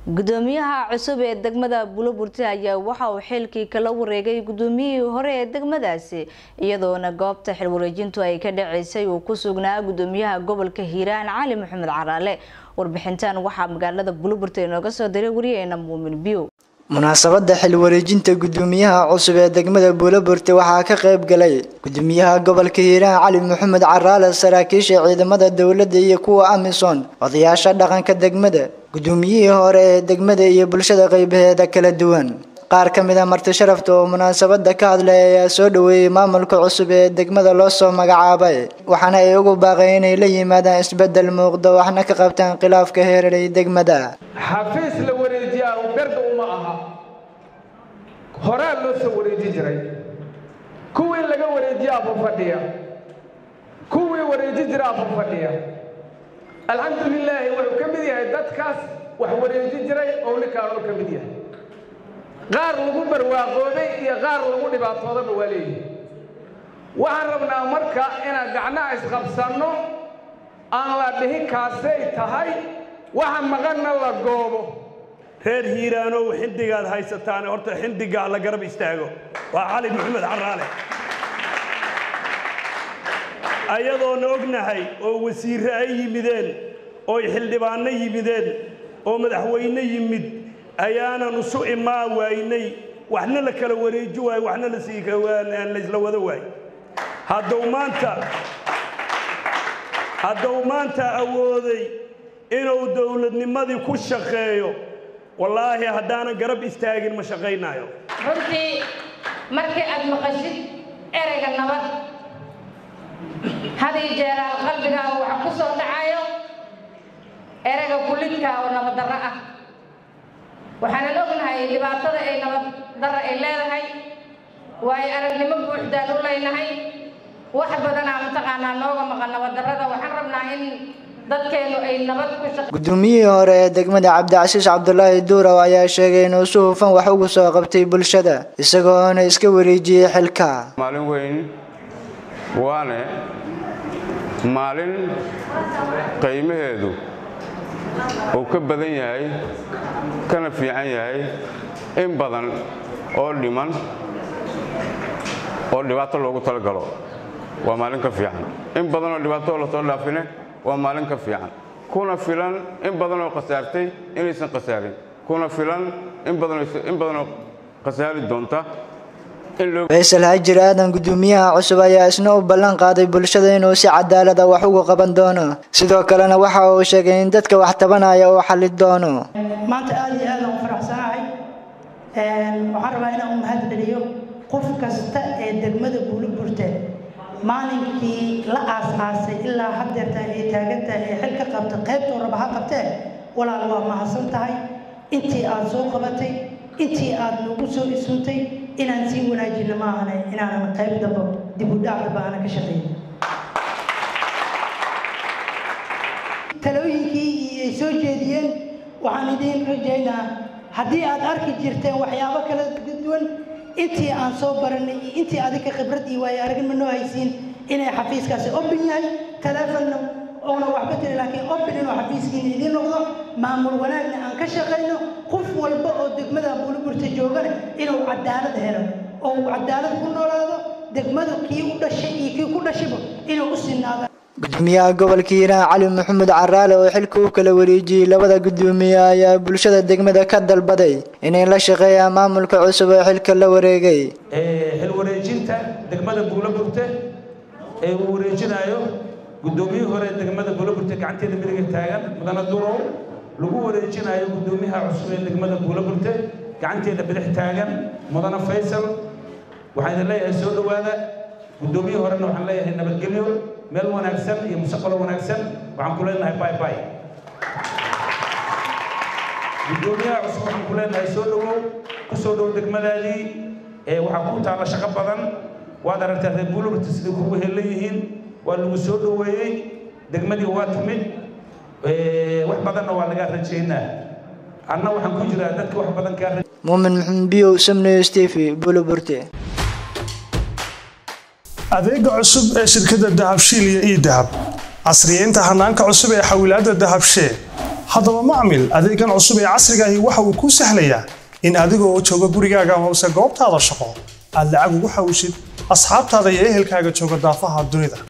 gudoomiyaha cusub ee degmada buloburte ayaa waxa uu xilkii kala wareegay gudoomiyihii hore ee degmadaasi iyadoona goobta xilwareejintu ay ka dhaceysay uu ku sugnaa gudoomiyaha gobolka hiiraan cali maxamed caraale warbixintan waxaa magaalada buloburte inooga soo diray wariyeena muumin biyow munaasabada xilwareejinta gudoomiyaha cusub ee degmada buuloburte waxaa ka qayb galay gudoomiyaha gobolka hiiraan cali maxamed caraale saraakiisha ciidamada dowladda iyo kuwa amisom odayaasha dhaqanka degmada gudoomiyihii hore ee degmada iyo bulshada qaybaheeda kala duwan qaar ka mid a marti sharafta oo munaasabada ka hadlay ayaa soo dhaweeyey maamulka cusub ee degmada loo soo magacaabay waxaana ay ugu baaqeen inay la yimaadaan isbedel muuqda waxna ka qabtaan khilaafka heerarey degmada xafiis la wareejiyaa berga uma aha horaa loo soo wareeji jiray kuwii laga wareejiya abu fadhiya kuwii wareeji jira abu fadhiya alxamdu lilaahi wuxuu ka mid yahay dadkaas wax wareeji jiray oo ninkaanuu ka mid yahay qaar lagu barwaaqoobay iyo qaar lagu dhibaatoodaba waa leeyihi waxaan rabnaa marka inaan gacnaha isqabsanno aan la dhihin kaasay tahay waxa maqanna la goobo reer hiiraanow xindigaad haysataane horta xindigaa la garab istaago waa cali maxamed caraale ayadoona ognahay oo wasiirre ay yimideen ooy xildhibaanno yimideen oo madaxweyne yimid ayaanan isu imaan waynay waxna la kala wareeji waayo waxna laysla wada waayo hadduu maanta hadduu maanta awooday inuu dowladnimadii ku shaqeeyo wallaahi haddaanan garab istaagin ma shaqaynaayo runtii markii aad maqashid ereyga nabad had iyo jeeraal qalbigaaga waxa ku soo dhacayo ereyga kulidka oo nabaddarro ah waxaanan ognahay dhibaatada ay nabaddarro ay leedahay waayo aragnimo buuxdaan u leynahay wax badanaa mataqaanaa nooga maqan nabaddarrada waxaan rabnaa in dadkeenu ay nabad ku shaqe gudoomiyihii hore ee degmada cabdicasiis cabdulaahi duurow ayaa sheegay inuu si hufan wax ugu soo qabtay bulshada isagoona iska wareejiyey xilka maalin weyn waane maalin qiimaheedu uu ka badan yahay kana fiican yahay in badan oo dhiman oo dhibaato loogu talagalo waa maalin ka fiican in badan oo dhibaato lasoo dhaafine waa maalin ka fiican kuna filan in badanoo khasaartay inaysan khasaarin kuna filan in badanoo khasaari doonta faysal haajir aadan gudoomiyaha cusub ayaa isna u ballan qaaday bulshada inuu si cadaalada wax uga qaban doono sidoo kalena waxa uu sheegay in dadka wax tabanaya uu xali doono maanta aad iyo aad aan u faraxsanahay waxaan rabaa inaan u mahad celiyo qof kasta ee degmada buuliburte maalinkii la aas-aasay ilaa haddeerta ay taagantahay ee xil ka qabta qaybtoo raba ha qabtee walaal waa mahadsan tahay intii aad soo qabatay intii aad nagu soo isuntay inaan sii wanaajino maahane inaanan qayb damba dib u dhac damba aanan ka shaqayn talooyinkii ay soo jeediyeen waxaan idiin rajaynaa haddii aad arki jirteen waxyaabo kala duwan intii aan soo baranay iyo intii adinka khibrad iyo waayo aragnimo noo haysiin inay xafiiskaasi open yahay taleefonna oona waxba tiri laakiin open inuu xafiiskiina idiin noqdo maamul wanaagna aan ka shaqayno qof walba oo degmada buuliburta joogana inuu cadaalad helo oo uu cadaalad ku noolaado degmadu kii u dhashay iyo kii ku dhashayba inuu u sinaado gudoomiyaha gobolka hiiraan cali maxamed caraale oo xilka u kala wareejiyey labada gudoomiye ayaa bulshada degmada ka dalbaday inay la shaqeeyaan maamulka cusub oo xilka la wareegay xil wareejinta degmada buulaburte ee uu wareejinayo gudoomiyihii hore degmada buulaburte gacanteeda midiga taagan mudana durow lagu wareejinayo gudoomiyaha cusub ee degmada buulaburte gacanteeda bidix taagan mudana faysal waxaan idin leeyahay soo dhowaada gudoomiyihii horena waxaan leeyahay nabadgelyo meel wanaagsan iyo mustaqbal wanaagsan waxaan ku leenahay bay bay gudoomiyaha cusub waxaan ku leenahay soo dhowow ku soo dhow degmadaadii ee waxaa ku taalla shaqo badan waad aragtaa reer buulurta siday kugu helan yihiin waa lagu soo dhoweeyey degmadii waa timid wax badanna waa lagaa rajaynaa anna waxaan ku jiraa dadka wax badan kaa muumin maxamed biyow samnews t v buuloburte adeega cusub ee shirkadda dahabshiil iyo ii dahab casriyeynta hanaanka cusub ee xawilaadda dahabshee haddaba macmil adeegan cusub ee casrigaahi waxa uu kuu sahlayaa in adigoo jooga gurigaaga hoose goobtaada shaqo aad lacag ugu xawshid asxaabtaada iyo ehelkaaga jooga daafaha dunida